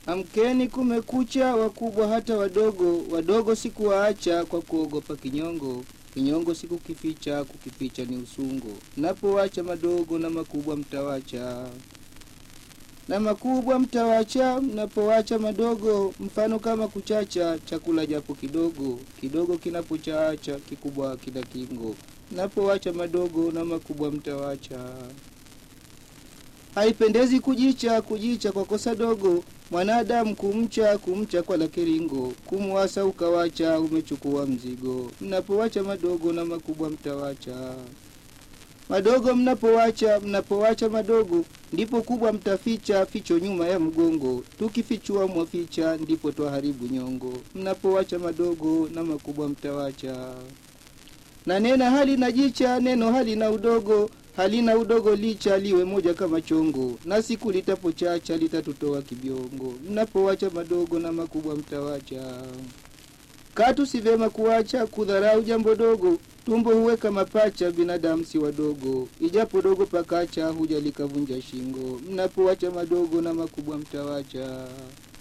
Amkeni kumekucha, wakubwa hata wadogo, wadogo sikuwaacha kwa kuogopa kinyongo. Kinyongo sikukificha, kukificha ni usungo. Napowacha madogo na makubwa mtawacha, na makubwa mtawacha, mnapowacha madogo. Mfano kama kuchacha, chakula japo kidogo, kidogo kinapochaacha, kikubwa kila kingo. Napowacha madogo na makubwa mtawacha. Haipendezi kujicha, kujicha kwa kosa dogo. Mwanadamu kumcha, kumcha kwa la kiringo. Kumwasa ukawacha, umechukua mzigo. Mnapowacha madogo na makubwa mtawacha. Madogo mnapowacha, mnapowacha madogo, ndipo kubwa mtaficha, ficho nyuma ya mgongo. Tukifichua mwaficha, ndipo twaharibu nyongo. Mnapowacha madogo na makubwa mtawacha. Na nena hali na jicha, neno hali na udogo, halina udogo licha liwe moja kama chongo, na siku litapochacha litatutoa kibiongo. Mnapowacha madogo na makubwa mtawacha. Katu si vyema kuwacha kudharau jambo dogo, tumbo huweka mapacha, binadamu si wadogo. Ijapo dogo pakacha, huja likavunja shingo. Mnapowacha madogo na makubwa mtawacha.